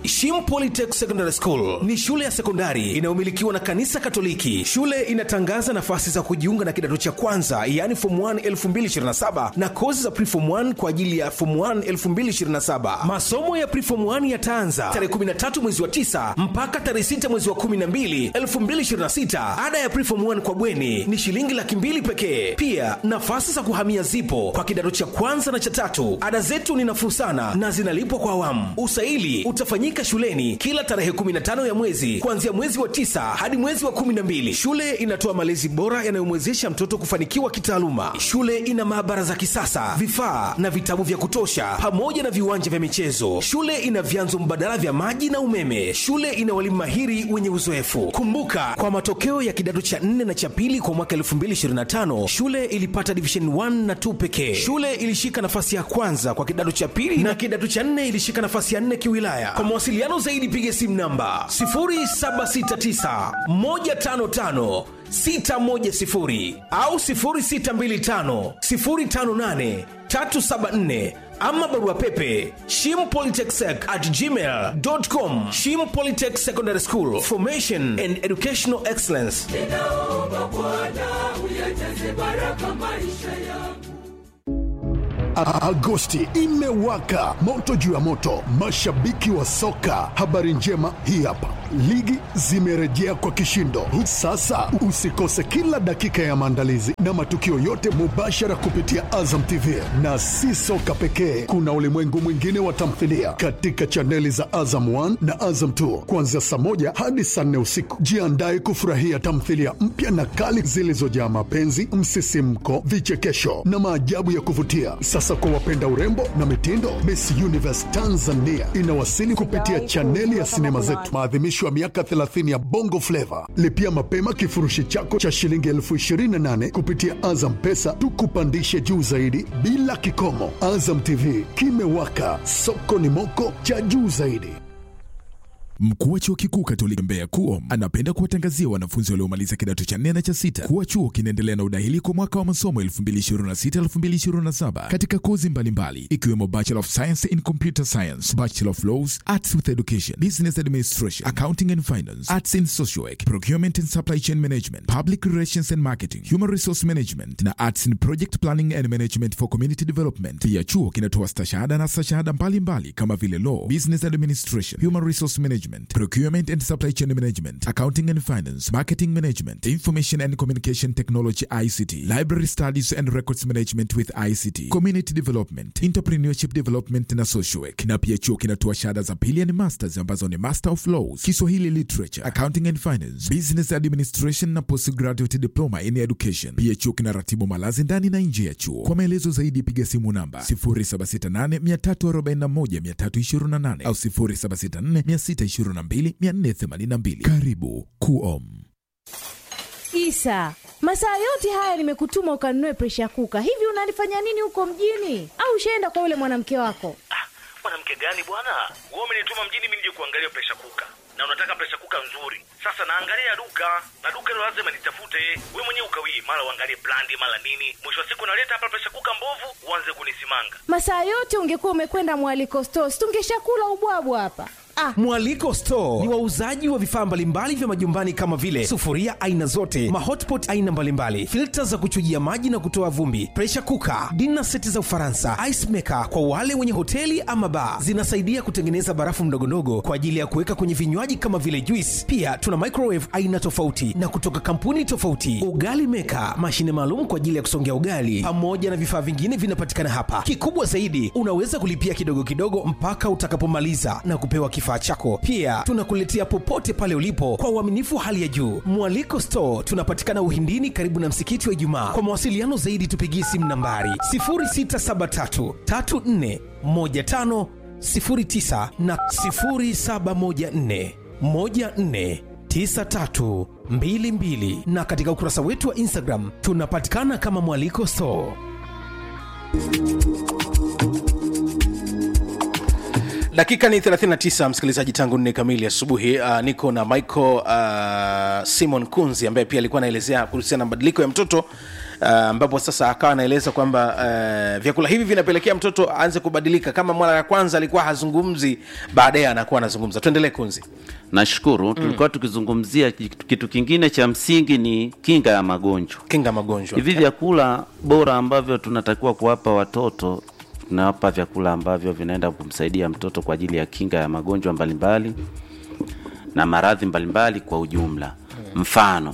Shim Polytech Secondary School ni shule ya sekondari inayomilikiwa na kanisa Katoliki. Shule inatangaza nafasi za kujiunga na kidato cha kwanza, yaani form 1 2027 na kozi za preform 1 kwa ajili ya form 1 2027. Masomo ya preform 1 yataanza tarehe 13 mwezi wa 9 mpaka tarehe 6 mwezi wa 12 2026. Ada ya preform 1 kwa bweni ni shilingi laki mbili pekee. Pia nafasi za kuhamia zipo kwa kidato cha kwanza na cha tatu. Ada zetu ni nafuu sana na zinalipwa kwa awamu. Usaili utafanyika shuleni kila tarehe 15 ya mwezi kuanzia mwezi wa tisa hadi mwezi wa 12. Shule inatoa malezi bora yanayomwezesha mtoto kufanikiwa kitaaluma. Shule ina maabara za kisasa, vifaa na vitabu vya kutosha, pamoja na viwanja vya michezo. Shule ina vyanzo mbadala vya maji na umeme. Shule ina walimu mahiri wenye uzoefu. Kumbuka, kwa matokeo ya kidato cha 4 na cha pili kwa mwaka 2025 shule ilipata division 1 na 2 pekee. Shule ilishika nafasi ya kwanza kwa kidato cha pili na kidato cha 4 ilishika nafasi ya 4 kiwilaya. Kwa mawasiliano zaidi piga simu namba 0769 155 610 au 0625 058 374 ama barua pepe shimpolytechsec at gmail.com shim polytech secondary school formation and educational excellence ninaomba Bwana uyajaze baraka maisha yangu. A- Agosti imewaka moto juu ya moto, mashabiki wa soka. Habari njema hii hapa, ligi zimerejea kwa kishindo. Sasa usikose kila dakika ya maandalizi na matukio yote mubashara kupitia Azam TV, na si soka pekee, kuna ulimwengu mwingine wa tamthilia katika chaneli za Azam 1 na Azam 2 kuanzia saa moja hadi saa nne usiku. Jiandae kufurahia tamthilia mpya na kali zilizojaa mapenzi, msisimko, vichekesho na maajabu ya kuvutia. Sasa kwa wapenda urembo na mitindo, Miss Universe Tanzania inawasili kupitia chaneli ya sinema zetu, maadhimisho ya miaka 30 ya Bongo Flava. Lipia mapema kifurushi chako cha shilingi elfu 28 kupitia Azam Pesa, tukupandishe juu zaidi bila kikomo. Azam TV kimewaka, soko ni moko cha juu zaidi. Mkuu wa chuo kikuu Katoliki Mbeya KUOM anapenda kuwatangazia wanafunzi waliomaliza kidato cha nne na cha sita kuwa chuo kinaendelea na udahili kwa mwaka wa masomo 2026-2027 katika kozi mbalimbali ikiwemo Bachelor of Science in Computer Science, Bachelor of Laws, Arts with Education, Business Administration, Accounting and Finance, Arts in Social Work, Procurement and Supply Chain Management, Public Relations and Marketing, Human Resource Management na Arts in Project Planning and Management for Community Development. Pia chuo kinatoa stashahada na stashahada mbalimbali kama vile Law, Business Administration, Human Resource Management, Procurement and Supply Chain Management, Accounting and Finance, Marketing Management, Information and Communication Technology ICT, Library Studies and Records Management with ICT, Community Development, Entrepreneurship Development na Social Work. Na pia chuo kinatoa shahada za pili yani masters ambazo ni Master of Laws, Kiswahili Literature, Accounting and Finance, Business Administration na Postgraduate Diploma in Education. Pia chuo kinaratibu malazi ndani na nje ya chuo. Kwa maelezo zaidi piga simu namba 0768341328 au 0764622482. Karibu KUOM. Isa, masaa yote haya nimekutuma ukanunue presha kuka. Hivi unalifanya nini huko mjini? Au ushaenda kwa yule mwanamke wako? Ah, mwanamke gani bwana? Wewe umenituma mjini mimi nije kuangalia presha kuka, na unataka presha kuka nzuri. Sasa naangalia duka na duka hilo lazima nitafute. Wewe mwenyewe ukawii, mara uangalie brandi, mara nini. Mwisho wa siku naleta hapa presha kuka mbovu, uanze kunisimanga. Masaa yote ungekuwa umekwenda mwaliko stores, tungeshakula ubwabwa hapa. Ah, Mwaliko Store ni wauzaji wa vifaa mbalimbali vya majumbani kama vile sufuria aina zote, mahotpot aina mbalimbali, filta za kuchujia maji na kutoa vumbi, pressure cooker, dinner seti za Ufaransa, ice maker kwa wale wenye hoteli ama bar. Zinasaidia kutengeneza barafu ndogondogo kwa ajili ya kuweka kwenye vinywaji kama vile juice. Pia tuna microwave aina tofauti na kutoka kampuni tofauti, ugali maker, mashine maalum kwa ajili ya kusongea ugali, pamoja na vifaa vingine vinapatikana hapa. Kikubwa zaidi, unaweza kulipia kidogo kidogo mpaka utakapomaliza na kupewa kifaa chako. Pia tunakuletea popote pale ulipo kwa uaminifu hali ya juu. Mwaliko Store tunapatikana Uhindini, karibu na msikiti wa Ijumaa. Kwa mawasiliano zaidi, tupigie simu nambari 0673 34 15 09 na 0714 14 9322 na katika ukurasa wetu wa Instagram tunapatikana kama Mwaliko Store. dakika ni 39 msikilizaji tangu nne kamili asubuhi uh, niko na michael uh, simon kunzi ambaye pia alikuwa anaelezea kuhusiana na mabadiliko ya mtoto uh, ambapo sasa akawa anaeleza kwamba uh, vyakula hivi vinapelekea mtoto aanze kubadilika kama mara ya kwanza alikuwa hazungumzi baadaye anakuwa anazungumza tuendelee kunzi nashukuru tulikuwa tukizungumzia kitu kitu kingine cha msingi ni kinga ya magonjwa kinga magonjwa hivi vyakula bora ambavyo tunatakiwa kuwapa watoto tunawapa vyakula ambavyo vinaenda kumsaidia mtoto kwa ajili ya kinga ya magonjwa mbalimbali na maradhi mbalimbali kwa ujumla mfano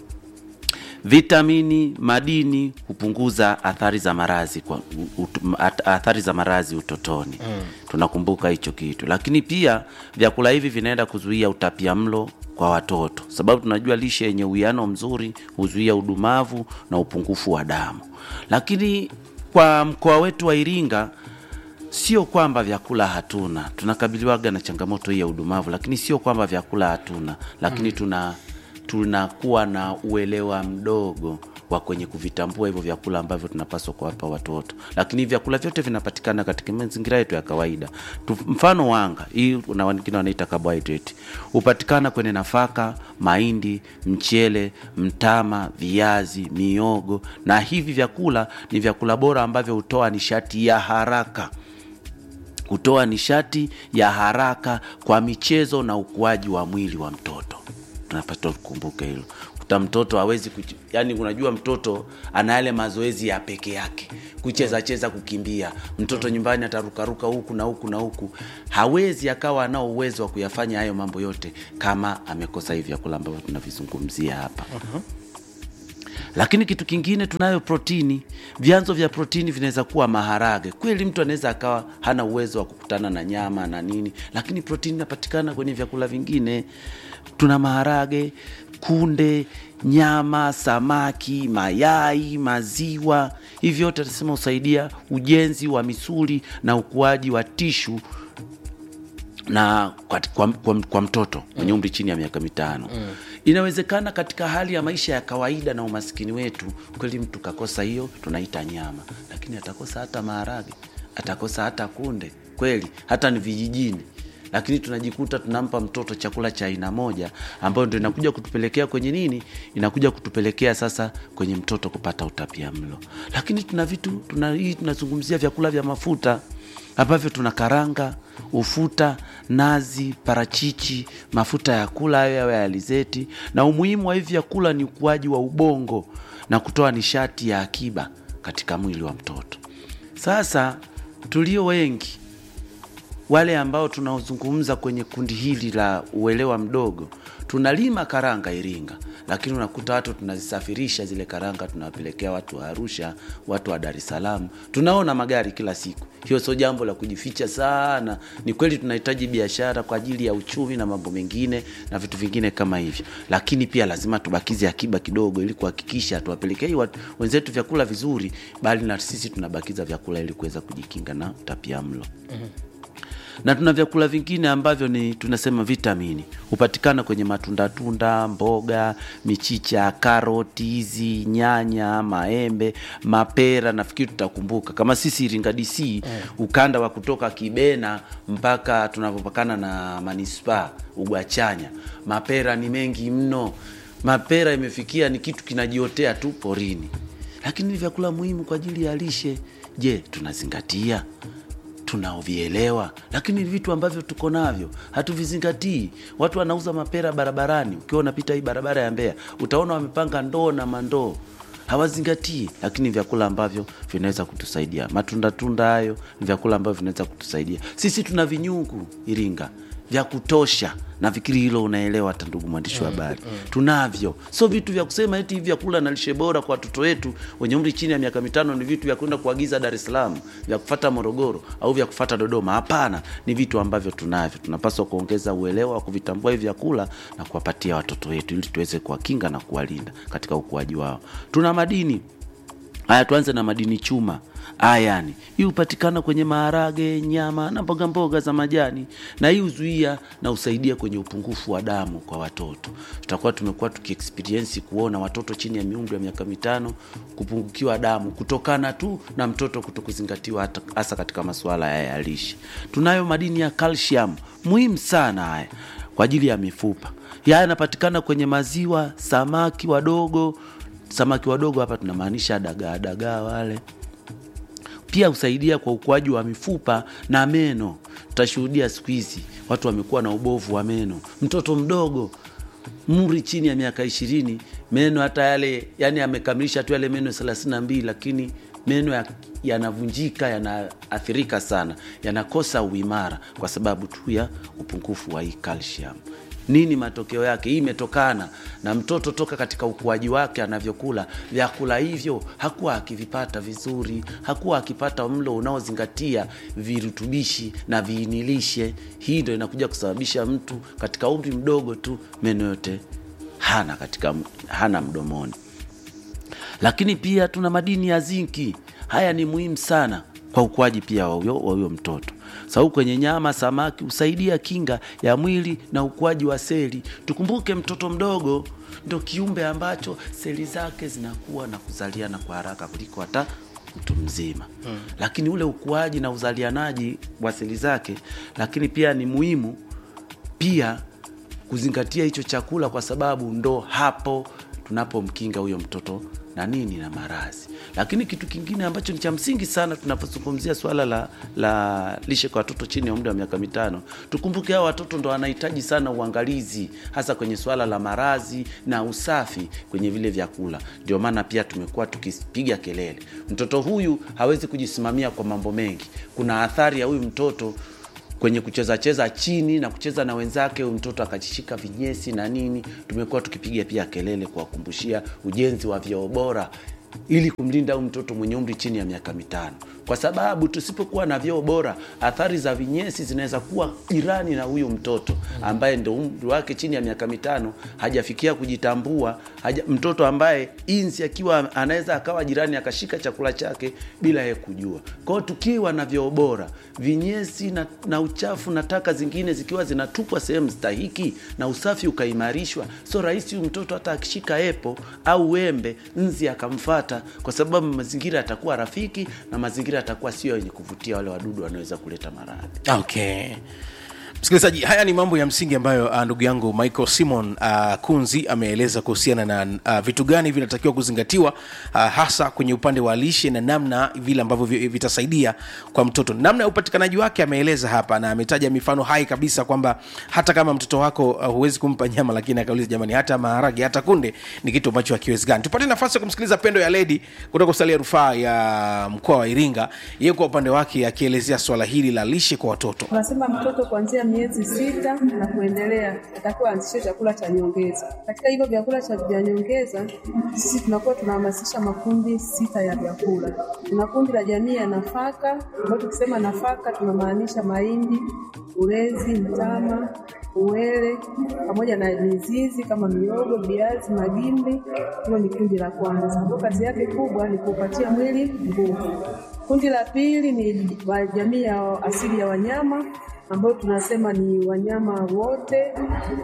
vitamini madini hupunguza athari za maradhi kwa ut, at- athari za maradhi utotoni mm. tunakumbuka hicho kitu lakini pia vyakula hivi vinaenda kuzuia utapia mlo kwa watoto sababu tunajua lishe yenye uwiano mzuri huzuia udumavu na upungufu wa damu lakini kwa mkoa wetu wa iringa sio kwamba vyakula hatuna tunakabiliwaga na changamoto hii ya udumavu lakini sio kwamba vyakula hatuna lakini mm. tuna tunakuwa na uelewa mdogo wa kwenye kuvitambua hivyo vyakula ambavyo tunapaswa kuwapa watoto lakini vyakula vyote vinapatikana katika mazingira yetu ya kawaida tu, mfano wanga hii na wengine wanaita carbohydrate hupatikana kwenye nafaka mahindi mchele mtama viazi miogo na hivi vyakula ni vyakula bora ambavyo hutoa nishati ya haraka hutoa nishati ya haraka kwa michezo na ukuaji wa mwili wa mtoto tunapaswa kukumbuka hilo kuta mtoto hawezi kuch... yani unajua mtoto ana yale mazoezi ya peke yake kucheza cheza kukimbia mtoto nyumbani atarukaruka huku na huku na huku hawezi akawa anao uwezo wa kuyafanya hayo mambo yote kama amekosa hivi vyakula ambavyo tunavizungumzia hapa uh-huh lakini kitu kingine tunayo protini vyanzo vya protini vinaweza kuwa maharage kweli mtu anaweza akawa hana uwezo wa kukutana na nyama na nini lakini protini inapatikana kwenye vyakula vingine tuna maharage kunde nyama samaki mayai maziwa hivi vyote atasema husaidia ujenzi wa misuli na ukuaji wa tishu na kwa, kwa, kwa, kwa mtoto mwenye umri chini ya miaka mitano mm. inawezekana katika hali ya maisha ya kawaida na umaskini wetu kweli mtu kakosa hiyo tunaita nyama lakini atakosa hata maharage atakosa hata kunde kweli hata ni vijijini lakini tunajikuta tunampa mtoto chakula cha aina moja ambayo ndo inakuja kutupelekea kwenye nini inakuja kutupelekea sasa kwenye mtoto kupata utapia mlo lakini tuna vitu tuna, hii tunazungumzia vyakula vya mafuta ambavyo tuna karanga ufuta nazi parachichi mafuta ya kula hayo yawe ya alizeti na umuhimu wa hivi vyakula ni ukuaji wa ubongo na kutoa nishati ya akiba katika mwili wa mtoto sasa tulio wengi wale ambao tunaozungumza kwenye kundi hili la uelewa mdogo tunalima karanga iringa lakini unakuta watu tunazisafirisha zile karanga tunawapelekea watu wa arusha watu wa dar es salaam tunaona magari kila siku hiyo sio jambo la kujificha sana ni kweli tunahitaji biashara kwa ajili ya uchumi na mambo mengine na vitu vingine kama hivyo lakini pia lazima tubakize akiba kidogo ili kuhakikisha tuwapelekei wenzetu vyakula vizuri bali na sisi tunabakiza vyakula ili kuweza kujikinga na utapia mlo mm-hmm na tuna vyakula vingine ambavyo ni tunasema vitamini hupatikana kwenye matundatunda mboga michicha karoti hizi nyanya maembe mapera nafikiri tutakumbuka kama sisi iringa dc mm. ukanda wa kutoka kibena mpaka tunavyopakana na manispaa ugwachanya mapera ni mengi mno mapera imefikia ni kitu kinajiotea tu porini lakini ni vyakula muhimu kwa ajili ya lishe je tunazingatia tunaovielewa lakini vitu ambavyo tuko navyo hatuvizingatii watu wanauza mapera barabarani ukiwa unapita hii barabara ya mbea utaona wamepanga ndoo na mandoo hawazingatii lakini vyakula ambavyo vinaweza kutusaidia matunda tunda hayo ni vyakula ambavyo vinaweza kutusaidia sisi tuna vinyungu iringa vya kutosha nafikiri hilo unaelewa hata ndugu mwandishi wa habari mm, mm. tunavyo sio vitu vya kusema eti hivi vyakula na lishe bora kwa watoto wetu wenye umri chini ya miaka mitano ni vitu vya kwenda kuagiza dar es salaam vya kufata morogoro au vya kufata dodoma hapana ni vitu ambavyo tunavyo tunapaswa kuongeza uelewa wa kuvitambua hivi vyakula na kuwapatia watoto wetu ili tuweze kuwakinga na kuwalinda katika ukuaji wao tuna madini haya tuanze na madini chuma ayani hii hupatikana kwenye maharage nyama na mboga mboga za majani na hii huzuia na husaidia kwenye upungufu wa damu kwa watoto tutakuwa tumekuwa tukiexperiensi kuona watoto chini ya miumri ya miaka mitano kupungukiwa damu kutokana tu na mtoto kuto kuzingatiwa hata- hasa katika masuala haya ya lishe tunayo madini ya calcium muhimu sana haya kwa ajili ya mifupa haya yanapatikana kwenye maziwa samaki wadogo samaki wadogo hapa tunamaanisha dagaa dagaa wale pia husaidia kwa ukuaji wa mifupa na meno tutashuhudia siku hizi watu wamekuwa na ubovu wa meno mtoto mdogo mri chini ya miaka ishirini meno hata yale yani amekamilisha tu yale meno thelathini na mbili lakini meno ya- yanavunjika yanaathirika sana yanakosa uimara kwa sababu tu ya upungufu wa hii calcium nini matokeo yake hii imetokana na mtoto toka katika ukuaji wake anavyokula vyakula hivyo hakuwa akivipata vizuri hakuwa akipata mlo unaozingatia virutubishi na viinilishe hii ndo inakuja kusababisha mtu katika umri mdogo tu meno yote hana katika hana mdomoni lakini pia tuna madini ya zinki haya ni muhimu sana kwa ukuaji pia wa huyo wa huyo mtoto sababu kwenye nyama samaki husaidia kinga ya mwili na ukuaji wa seli tukumbuke mtoto mdogo ndo kiumbe ambacho seli zake zinakuwa na kuzaliana kwa haraka kuliko hata mtu mzima hmm. lakini ule ukuaji na uzalianaji wa seli zake lakini pia ni muhimu pia kuzingatia hicho chakula kwa sababu ndo hapo tunapomkinga huyo mtoto na nini na maradhi lakini kitu kingine ambacho ni cha msingi sana tunapozungumzia swala la, la lishe kwa watoto chini ya umri wa miaka mitano tukumbuke hao watoto ndo wanahitaji sana uangalizi hasa kwenye swala la maradhi na usafi kwenye vile vyakula ndio maana pia tumekuwa tukipiga kelele mtoto huyu hawezi kujisimamia kwa mambo mengi kuna athari ya huyu mtoto kwenye kucheza cheza chini na kucheza na wenzake huyu mtoto akajishika vinyesi na nini tumekuwa tukipiga pia kelele kuwakumbushia ujenzi wa vyoo bora ili kumlinda huyu mtoto mwenye umri chini ya miaka mitano kwa sababu tusipokuwa na vyoo bora athari za vinyesi zinaweza kuwa jirani na huyu mtoto ambaye ndo umri wake chini ya miaka mitano hajafikia kujitambua haja, mtoto ambaye inzi akiwa anaweza akawa jirani akashika chakula chake bila ye kujua kwao tukiwa na vyoo bora vinyesi na, na uchafu na taka zingine zikiwa zinatupwa sehemu stahiki na usafi ukaimarishwa so rahisi huyu mtoto hata akishika epo au wembe nzi akamfata kwa sababu mazingira yatakuwa rafiki na mazingira yatakuwa sio yenye kuvutia wale wadudu wanaweza kuleta maradhi okay msikilizaji haya ni mambo ya msingi ambayo uh, ndugu yangu michael simon uh, kunzi ameeleza kuhusiana na uh, vitu gani vinatakiwa kuzingatiwa uh, hasa kwenye upande wa lishe na namna vile ambavyo vi- vitasaidia kwa mtoto namna ya upatikanaji wake ameeleza hapa na ametaja mifano hai kabisa kwamba hata kama mtoto wako uh, huwezi kumpa nyama lakini akauliza jamani hata maharage hata kunde ni kitu ambacho hakiwezekani tupate nafasi ya kumsikiliza pendo ya ledi kutoka hospitali ya rufaa ya mkoa wa iringa yeye kwa upande wake akielezea swala hili la lishe kwa watoto Tunasema mtoto kuanzia miezi sita na kuendelea atakuwa aanzishe chakula cha nyongeza. Katika hivyo vyakula cha vya nyongeza, sisi tunakuwa tunahamasisha makundi sita ya vyakula. Kuna kundi la jamii ya nafaka, ambayo tukisema nafaka tunamaanisha mahindi, ulezi, mtama, uwele pamoja na mizizi kama miogo, viazi, magimbi. Hilo ni kundi la kwanza. Kwa kazi yake kubwa ni kuupatia mwili nguvu. Kundi la pili ni wa jamii ya asili ya wanyama ambao tunasema ni wanyama wote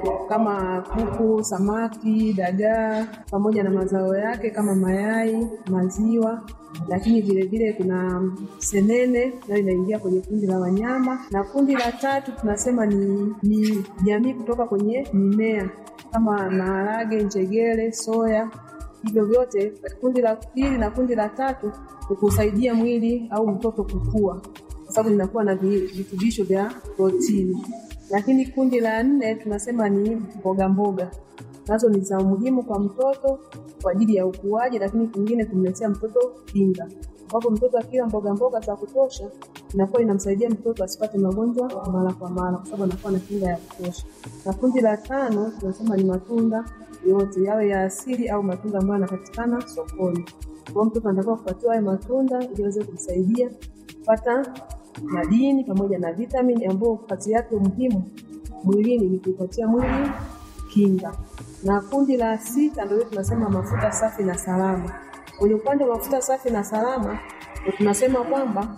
kama kuku, samaki, dagaa pamoja na mazao yake kama mayai, maziwa, lakini vile vile kuna senene nayo inaingia kwenye kundi la wanyama, na kundi la tatu tunasema ni, ni jamii kutoka kwenye mimea kama maharage, njegere, soya hivyo vyote kundi la pili na kundi la tatu ni kusaidia mwili au mtoto kukua kwa sababu linakuwa na vi- virutubisho vya protini lakini kundi la nne tunasema ni mboga mboga nazo ni za umuhimu kwa mtoto kwa ajili ya ukuaji lakini kingine kumletea mtoto kinga ambapo mtoto akila mboga mboga za kutosha inakuwa inamsaidia mtoto asipate magonjwa mara kwa mara kwa sababu anakuwa na kinga ya kutosha na kundi la tano tunasema ni matunda yote yawe ya asili au matunda ambayo yanapatikana sokoni. Kwa hiyo mtoto anatakiwa kupatiwa haya matunda ili aweze kumsaidia kupata madini pamoja na vitamini ambayo kazi yake muhimu mwilini ni kuipatia mwili kinga. Na kundi la sita ndio tunasema mafuta safi na salama. Kwenye upande wa mafuta safi na salama, ndio tunasema kwamba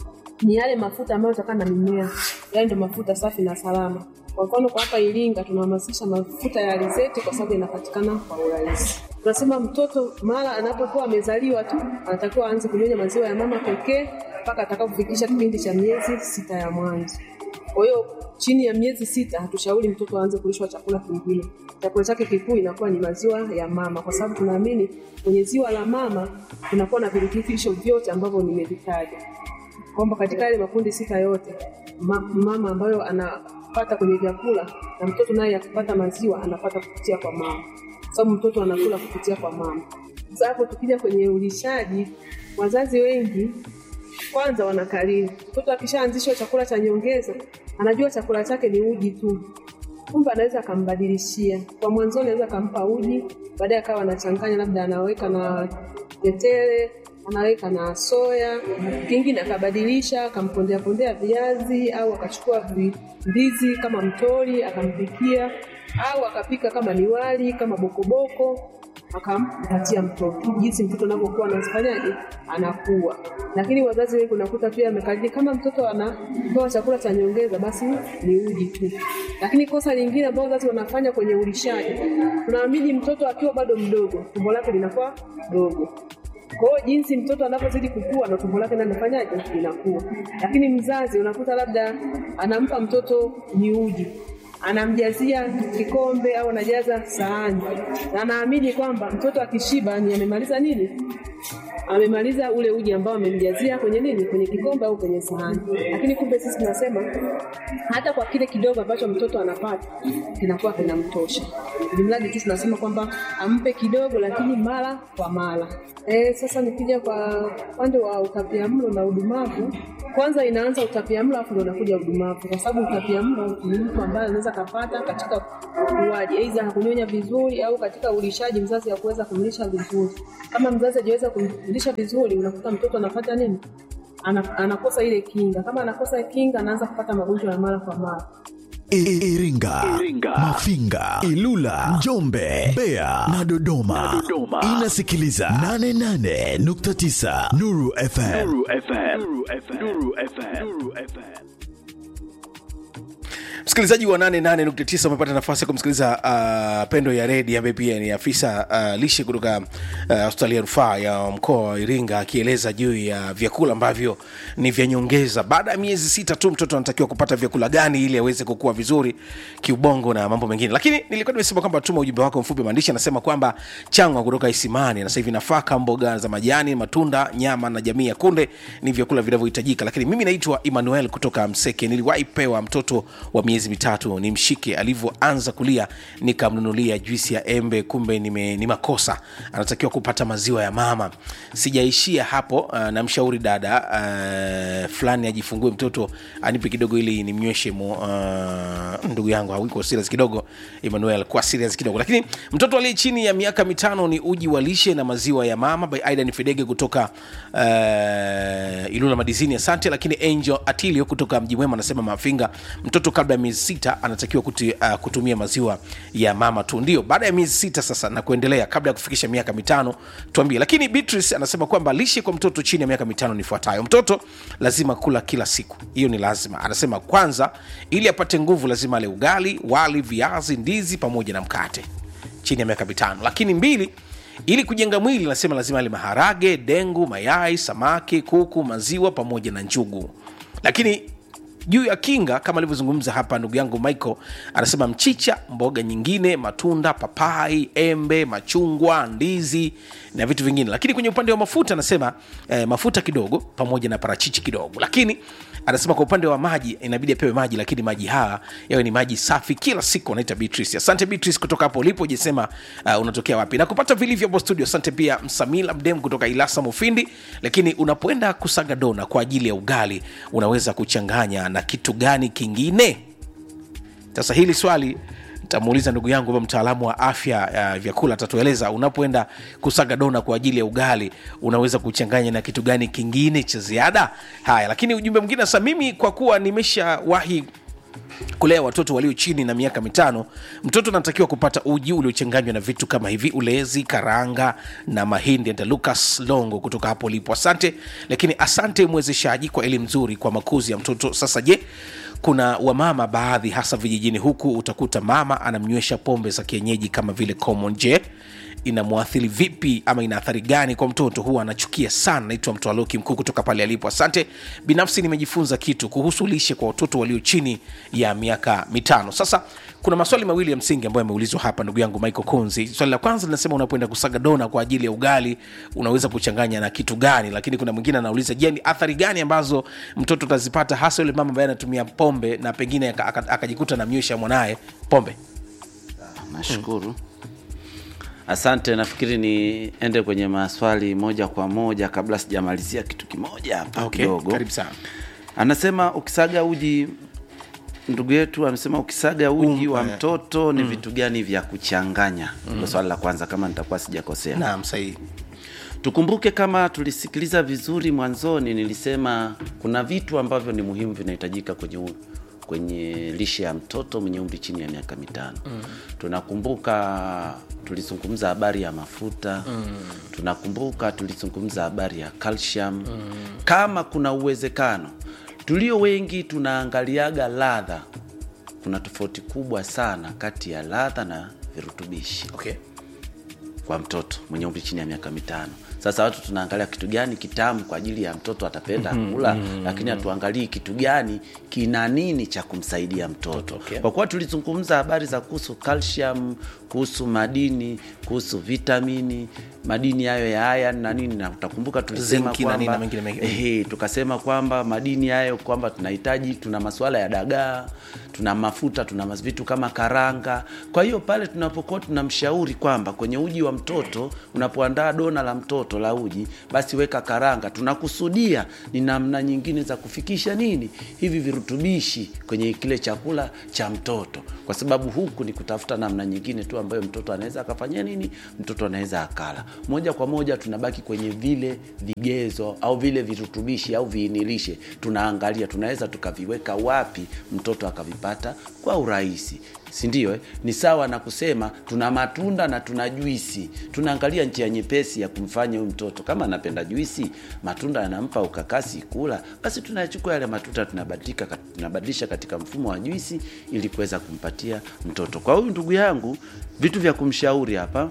ni yale mafuta ambayo yanatokana na mimea, yale ndio mafuta safi na salama. Kwa mfano kwa hapa Iringa tunahamasisha mafuta ya alizeti kwa sababu yanapatikana kwa urahisi. Tunasema mtoto mara anapokuwa amezaliwa tu anatakiwa aanze kunyonya maziwa ya mama pekee mpaka atakapofikisha kipindi cha miezi sita ya mwanzo. Kwa hiyo chini ya miezi sita hatushauri mtoto aanze kulishwa chakula kingine. Chakula chake kikuu inakuwa ni maziwa ya mama, kwa sababu tunaamini kwenye ziwa la mama kunakuwa na virutubisho vyote ambavyo nimevitaja kwamba katika yale makundi sita yote ma, mama ambayo anapata kwenye vyakula na mtoto naye akipata maziwa anapata kupitia kwa mama, kwa sababu mtoto anakula kupitia kwa mama. Sasa hapo tukija kwenye ulishaji, wazazi wengi kwanza wanakariri, mtoto akishaanzishwa chakula cha nyongeza anajua chakula chake ni uji tu, kumbe anaweza akambadilishia. Kwa mwanzoni anaweza akampa uji, baadaye akawa anachanganya, labda anaweka na tetele anaweka na soya, kingine akabadilisha, akampondea pondea viazi au akachukua vi- ndizi kama mtori akampikia, au akapika kama ni wali kama bokoboko akampatia mtoto, jinsi mtoto anavyokuwa anafanyaje, anakuwa. Lakini wazazi wengi unakuta pia amekariri kama mtoto anapewa chakula cha nyongeza, basi ni uji tu. Lakini kosa lingine ambalo wazazi wanafanya kwenye ulishaji, tunaamini mtoto akiwa bado mdogo, tumbo lake linakuwa dogo kwa hiyo jinsi mtoto anavyozidi kukua na tumbo lake nalo linafanyaje linakuwa. Lakini mzazi unakuta labda anampa mtoto ni uji anamjazia kikombe au anajaza sahani na anaamini kwamba mtoto akishiba ni amemaliza nini amemaliza ule uji ambao amemjazia kwenye nini kwenye kikombe au kwenye sahani lakini kumbe sisi tunasema hata kwa kile kidogo ambacho mtoto anapata kinakuwa kinamtosha jumladi tu tunasema kwamba ampe kidogo lakini mara kwa mara E, sasa nikija kwa upande wa utapiamlo na udumavu, kwanza inaanza utapiamlo afu ndo unakuja udumavu, kwa sababu utapiamlo ni mtu ambaye anaweza kapata katika ukuaji, aidha hakunyonya vizuri au katika ulishaji mzazi hakuweza kumlisha vizuri. Kama mzazi hajaweza kumlisha vizuri, unakuta mtoto anapata nini? Ana, anakosa ile kinga. Kama anakosa kinga, anaanza kupata magonjwa ya mara kwa mara. I- Iringa, Mafinga, Ilula, Njombe, Mbeya na Dodoma. Inasikiliza 88.9 Nuru FM. msikilizaji wa 88.9 umepata nafasi ya kumsikiliza uh, pendo ya redi ambaye pia ni afisa uh, lishe kutoka uh, hospitali ya rufaa ya mkoa wa iringa akieleza juu ya vyakula ambavyo ni vya nyongeza baada ya miezi sita tu mtoto anatakiwa kupata vyakula gani ili aweze kukua vizuri kiubongo na mambo mengine lakini nilikuwa nimesema kwamba tuma ujumbe wako mfupi wa maandishi anasema kwamba changwa kutoka isimani na sasa hivi nafaka mboga za majani matunda nyama na jamii ya kunde ni vyakula vinavyohitajika lakini mimi naitwa emmanuel kutoka mseke niliwahi pewa mtoto wa miezi mitatu ni mshike alivyoanza kulia nikamnunulia juisi ya embe kumbe nime, ni makosa anatakiwa kupata maziwa ya mama sijaishia hapo uh, namshauri dada uh, fulani ajifungue mtoto anipe kidogo ili nimnyweshe mo, uh, ndugu yangu hawiko serious kidogo emmanuel kwa serious kidogo lakini mtoto aliye chini ya miaka mitano ni uji wa lishe na maziwa ya mama by aidan fidege kutoka uh, ilula madizini asante lakini angel atilio kutoka mji mwema anasema mafinga mtoto kabla ya miezi sita anatakiwa kuti, uh, kutumia maziwa ya mama tu ndio baada ya miezi sita sasa na kuendelea kabla ya kufikisha miaka mitano tuambie lakini beatrice anasema kwamba lishe kwa mtoto chini ya miaka mitano ni ifuatayo mtoto lazima kula kila siku hiyo ni lazima anasema kwanza ili apate nguvu lazima ale ugali wali viazi ndizi pamoja na mkate chini ya miaka mitano lakini mbili ili kujenga mwili nasema lazima ale maharage dengu mayai samaki kuku maziwa pamoja na njugu lakini juu ya kinga kama alivyozungumza hapa ndugu yangu michael anasema mchicha mboga nyingine matunda papai embe machungwa ndizi na vitu vingine lakini kwenye upande wa mafuta anasema eh, mafuta kidogo pamoja na parachichi kidogo lakini anasema kwa upande wa maji inabidi apewe maji lakini maji haya yawe ni maji safi kila siku anaita beatrice asante beatrice kutoka hapo ulipo jesema uh, unatokea wapi na kupata vilivyo hapo studio asante pia msamila mdem kutoka ilasa mufindi lakini unapoenda kusaga dona kwa ajili ya ugali unaweza kuchanganya na kitu gani kingine sasa hili swali ntamuuliza ndugu yangu ambaye mtaalamu wa afya ya vyakula atatueleza unapoenda kusaga dona kwa ajili ya ugali unaweza kuchanganya na kitu gani kingine cha ziada haya lakini ujumbe mwingine sasa mimi kwa kuwa nimeshawahi kulea watoto walio chini na miaka mitano mtoto anatakiwa kupata uji uliochanganywa na vitu kama hivi ulezi karanga na mahindi enda lucas longo kutoka hapo ulipo asante lakini asante mwezeshaji kwa elimu nzuri kwa makuzi ya mtoto sasa je kuna wamama baadhi hasa vijijini huku utakuta mama anamnywesha pombe za kienyeji kama vile common je inamwathiri vipi ama ina athari gani kwa mtoto huwa anachukia sana naitwa mtoaloki mkuu kutoka pale alipo asante binafsi nimejifunza kitu kuhusu lishe kwa watoto walio chini ya miaka mitano sasa kuna maswali mawili ya msingi ambayo yameulizwa hapa ndugu yangu michael konzi swali la kwanza linasema unapoenda kusaga dona kwa ajili ya ugali unaweza kuchanganya na kitu gani lakini kuna mwingine anauliza je ni athari gani ambazo mtoto atazipata hasa yule mama ambaye anatumia pombe na pengine aka- aka- akajikuta namnywesha mwanaye pombe nashukuru asante nafikiri niende kwenye maswali moja kwa moja kabla sijamalizia kitu kimoja hapa okay, kidogo karibu sana anasema ukisaga uji ndugu yetu amesema ukisaga uji Um, wa eh, mtoto ni vitu gani vya kuchanganya ndo swali la kwanza kama nitakuwa sijakosea naam sahihi tukumbuke kama tulisikiliza vizuri mwanzoni nilisema kuna vitu ambavyo ni muhimu vinahitajika kwenye u- kwenye lishe ya mtoto mwenye umri chini ya miaka mitano mm. tunakumbuka tulizungumza habari ya mafuta mm. tunakumbuka tulizungumza habari ya calcium mm. kama kuna uwezekano tulio wengi tunaangaliaga ladha kuna tofauti kubwa sana kati ya ladha na virutubishi okay. kwa mtoto mwenye umri chini ya miaka mitano sasa watu tunaangalia kitu gani kitamu kwa ajili ya mtoto atapenda mm, kula mm, lakini hatuangalii kitu gani kina nini cha kumsaidia mtoto Okay. kwa kuwa tulizungumza habari za kuhusu calcium kuhusu madini kuhusu vitamini madini hayo ya iron na nini na utakumbuka tulisema Zinki na nini na kwamba mengine mengine. ehe, tukasema kwamba madini hayo kwamba tunahitaji tuna masuala ya dagaa tuna mafuta tuna mas- vitu kama karanga kwa hiyo pale tunapokuwa tunamshauri kwamba kwenye uji wa mtoto unapoandaa dona la mtoto la uji basi weka karanga tunakusudia ni namna nyingine za kufikisha nini hivi virutubishi kwenye kile chakula cha mtoto kwa sababu huku ni kutafuta namna nyingine tu ambayo mtoto anaweza akafanyia nini mtoto anaweza akala moja kwa moja tunabaki kwenye vile vigezo au vile virutubishi au viinilishe tunaangalia tunaweza tukaviweka wapi mtoto akavipata kwa urahisi sindio eh? ni sawa na kusema tuna matunda na tuna juisi tunaangalia njia nyepesi ya kumfanya huyu mtoto kama anapenda juisi matunda yanampa ukakasi kula basi tunayachukua yale matunda tunabadilika kat- tunabadilisha katika mfumo wa juisi ili kuweza kumpatia mtoto kwa huyu ndugu yangu vitu vya kumshauri hapa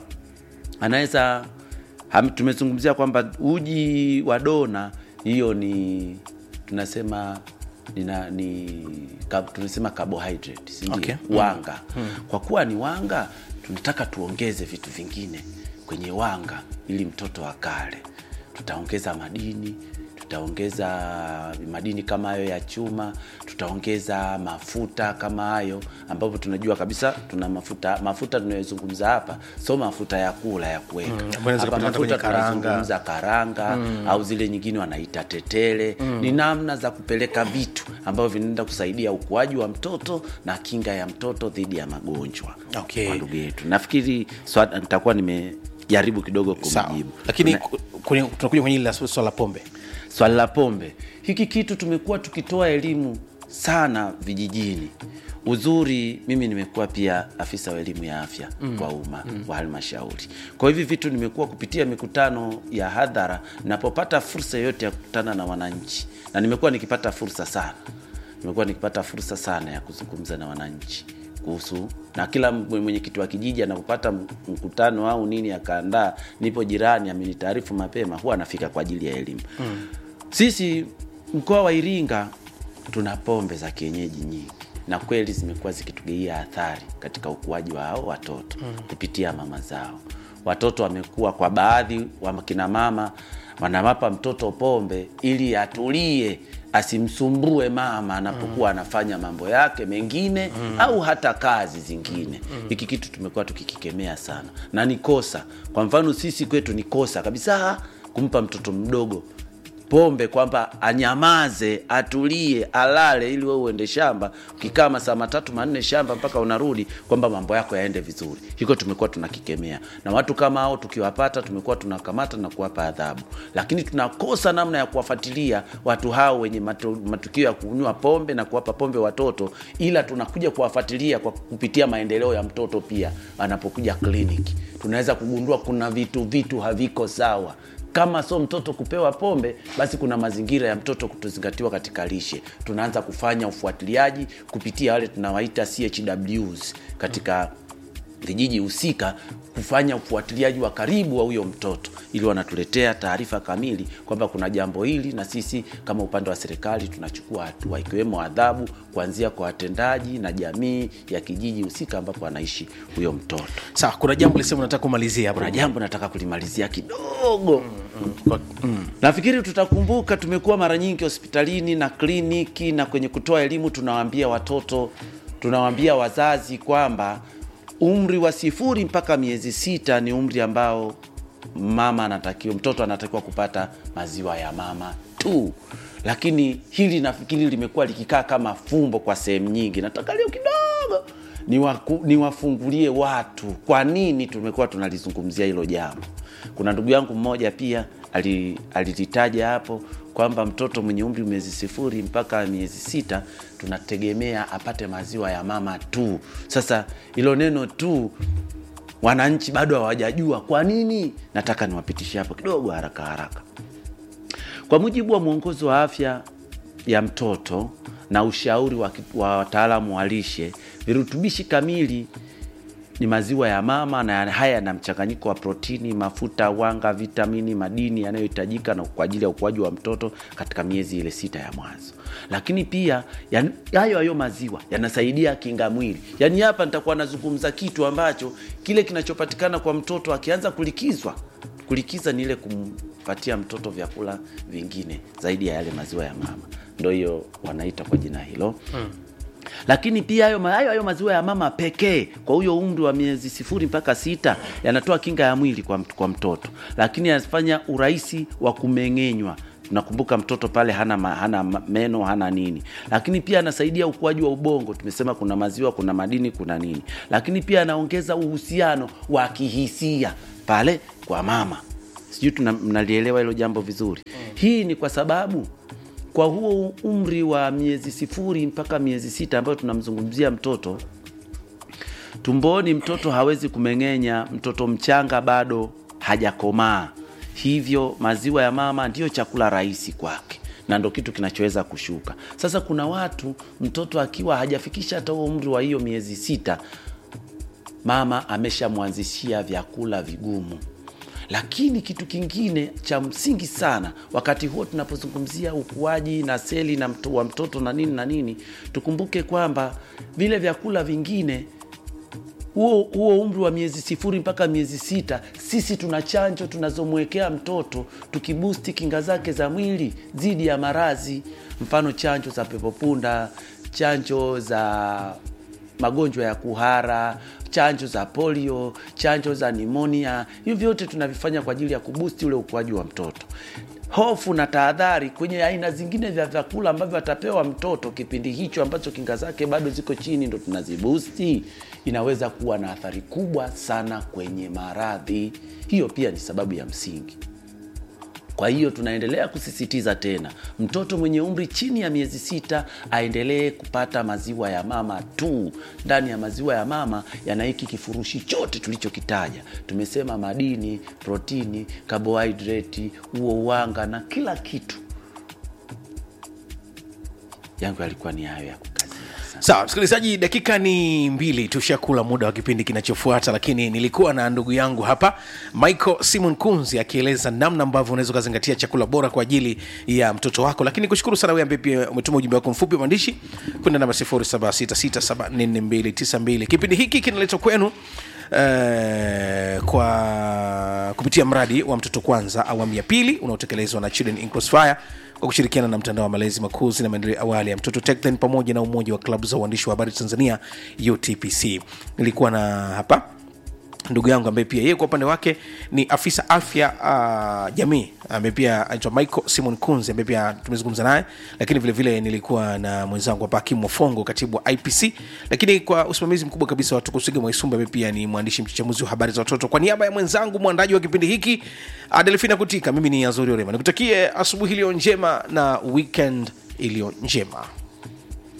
anaweza ham- tumezungumzia kwamba uji wa dona hiyo ni tunasema nina, ni kab, tunasema carbohydrate sindio Okay. wanga kwa kuwa ni wanga tunataka tuongeze vitu vingine kwenye wanga ili mtoto akale tutaongeza madini tutaongeza madini kama hayo ya chuma tutaongeza mafuta kama hayo ambapo tunajua kabisa tuna mafuta mafuta tunayozungumza hapa so mafuta ya kula ya kuweka ambayo inaweza hapa kupatikana kwenye mafuta karanga. tunazungumza karanga mm. au zile nyingine wanaita tetele mm. ni namna za kupeleka vitu ambavyo vinaenda kusaidia ukuaji wa mtoto na kinga ya mtoto dhidi ya magonjwa Okay. kwa ndugu yetu nafikiri swala- nitakuwa nimejaribu kidogo sawa kumjibu lakini Tuna- ku- kwenye- tunakuja kwenye ile la swala la pombe swala la pombe hiki kitu tumekuwa tukitoa elimu sana vijijini uzuri mimi nimekuwa pia afisa wa elimu ya afya mm. kwa umma mm. wa halmashauri kwa hivi vitu nimekuwa kupitia mikutano ya hadhara napopata fursa yoyote ya kukutana na wananchi na nimekuwa nikipata fursa sana nimekuwa nikipata fursa sana ya kuzungumza na wananchi kuhusu na kila mwe- mwenyekiti wa kijiji anapopata m- mkutano au nini akaandaa nipo jirani amenitaarifu mapema huwa anafika kwa ajili ya elimu mm. sisi mkoa wa iringa tuna pombe za kienyeji nyingi na kweli zimekuwa zikitugeia athari katika ukuaji wa hao watoto mm. kupitia mama zao watoto wamekuwa kwa baadhi wa kina mama wanamapa mtoto pombe ili atulie asimsumbue mama anapokuwa anafanya mambo yake mengine mm. au hata kazi zingine hiki kitu tumekuwa tukikikemea sana na ni kosa kwa mfano sisi kwetu ni kosa kabisa kumpa mtoto mdogo pombe kwamba anyamaze atulie alale ili wewe uende shamba ukikaa masaa matatu manne shamba mpaka unarudi kwamba mambo yako yaende vizuri hiko tumekuwa tunakikemea na watu kama hao tukiwapata tumekuwa tunakamata na kuwapa adhabu lakini tunakosa namna ya kuwafuatilia watu hao wenye matu, matukio ya kunywa pombe na kuwapa pombe watoto ila tunakuja kuwafuatilia kwa kupitia maendeleo ya mtoto pia anapokuja kliniki tunaweza kugundua kuna vitu vitu haviko sawa kama so mtoto kupewa pombe basi kuna mazingira ya mtoto kutozingatiwa katika lishe tunaanza kufanya ufuatiliaji kupitia wale tunawaita chws katika vijiji husika kufanya ufuatiliaji wa karibu wa huyo mtoto ili wanatuletea taarifa kamili kwamba kuna jambo hili na sisi kama upande wa serikali tunachukua hatua ikiwemo adhabu kuanzia kwa watendaji na jamii ya kijiji husika ambapo anaishi huyo mtoto sawa kuna jambo lisema nataka kumalizia hapo kuna jambo nataka kulimalizia kidogo mm. nafikiri tutakumbuka tumekuwa mara nyingi hospitalini na kliniki na kwenye kutoa elimu tunawaambia watoto tunawaambia wazazi kwamba umri wa sifuri mpaka miezi sita ni umri ambao mama anatakiwa mtoto anatakiwa kupata maziwa ya mama tu lakini hili nafikiri limekuwa likikaa kama fumbo kwa sehemu nyingi nataka leo kidogo niwaku- niwafungulie watu kwa nini tumekuwa tunalizungumzia hilo jambo kuna ndugu yangu mmoja pia ali- alilitaja hapo kwamba mtoto mwenye umri miezi sifuri mpaka miezi sita tunategemea apate maziwa ya mama tu sasa hilo neno tu wananchi bado hawajajua kwa nini nataka niwapitishe hapo kidogo haraka haraka kwa mujibu wa mwongozo wa afya ya mtoto na ushauri wa ki- wa wataalamu wa lishe virutubishi kamili ni maziwa ya mama na haya yana mchanganyiko wa protini mafuta wanga vitamini madini yanayohitajika na kwa ajili ya ukuaji wa mtoto katika miezi ile sita ya mwanzo lakini pia yan- hayo hayo maziwa yanasaidia kinga mwili yaani hapa nitakuwa nazungumza kitu ambacho kile kinachopatikana kwa mtoto akianza kulikizwa kulikiza ni ile kumpatia mtoto vyakula vingine zaidi ya yale maziwa ya mama ndo hiyo wanaita kwa jina hilo hmm lakini pia hayo hayo hayo maziwa ya mama pekee kwa huyo umri wa miezi sifuri mpaka sita yanatoa kinga ya mwili kwa, mt- kwa mtoto lakini yanafanya urahisi wa kumeng'enywa nakumbuka mtoto pale hana, ma, hana ma- meno hana nini lakini pia anasaidia ukuaji wa ubongo tumesema kuna maziwa kuna madini kuna nini lakini pia anaongeza uhusiano wa kihisia pale kwa mama sijui tuna- mnalielewa hilo jambo vizuri hii ni kwa sababu kwa huo umri wa miezi sifuri mpaka miezi sita ambayo tunamzungumzia mtoto tumboni mtoto hawezi kumeng'enya mtoto mchanga bado hajakomaa hivyo maziwa ya mama ndiyo chakula rahisi kwake na ndo kitu kinachoweza kushuka sasa kuna watu mtoto akiwa hajafikisha hata huo umri wa hiyo miezi sita mama ameshamwanzishia vyakula vigumu lakini kitu kingine cha msingi sana wakati huo tunapozungumzia ukuaji na seli na mto, wa mtoto na nini na nini tukumbuke kwamba vile vyakula vingine huo huo umri wa miezi sifuri mpaka miezi sita sisi tuna chanjo tunazomwekea mtoto tukibusti kinga zake za mwili dhidi ya maradhi mfano chanjo za pepopunda chanjo za magonjwa ya kuhara chanjo za polio chanjo za nimonia hivi vyote tunavifanya kwa ajili ya kubusti ule ukuaji wa mtoto hofu na tahadhari kwenye aina zingine vya vyakula ambavyo atapewa mtoto kipindi hicho ambacho kinga zake bado ziko chini ndo tunazibusti inaweza kuwa na athari kubwa sana kwenye maradhi hiyo pia ni sababu ya msingi kwa hiyo tunaendelea kusisitiza tena mtoto mwenye umri chini ya miezi sita aendelee kupata maziwa ya mama tu ndani ya maziwa ya mama yana hiki kifurushi chote tulichokitaja tumesema madini protini carbohydrate huo uwanga na kila kitu yangu yalikuwa ni hayo ya kukazia sana. sawa msikilizaji dakika ni mbili tushakula muda wa kipindi kinachofuata lakini nilikuwa na ndugu yangu hapa michael simon kunzi akieleza namna ambavyo unaweza ukazingatia chakula bora kwa ajili ya mtoto wako lakini kushukuru sana wewe ambaye pia umetuma ujumbe wako mfupi wa maandishi kwenda namba 0766744292 kipindi hiki kinaletwa kwenu Uh, kwa kupitia mradi wa mtoto kwanza awamu ya pili unaotekelezwa na Children in Crossfire kwa kushirikiana na mtandao wa malezi makuzi na maendeleo ya awali ya mtoto TechThen pamoja na umoja wa klabu za uandishi wa habari Tanzania UTPC. Nilikuwa na hapa ndugu yangu ambaye pia yeye kwa upande wake ni afisa afya uh, jamii ambaye pia anaitwa michael simon kunzi ambaye pia tumezungumza naye lakini vile vile nilikuwa na mwenzangu hapa hakimu mofongo katibu wa ipc lakini kwa usimamizi mkubwa kabisa wa tukusiga mwaisumba ambaye pia ni mwandishi mchachamuzi wa habari za watoto kwa niaba ya mwenzangu mwandaji wa kipindi hiki uh, delfina kutika mimi ni azori orema nikutakie asubuhi iliyo njema na weekend iliyo njema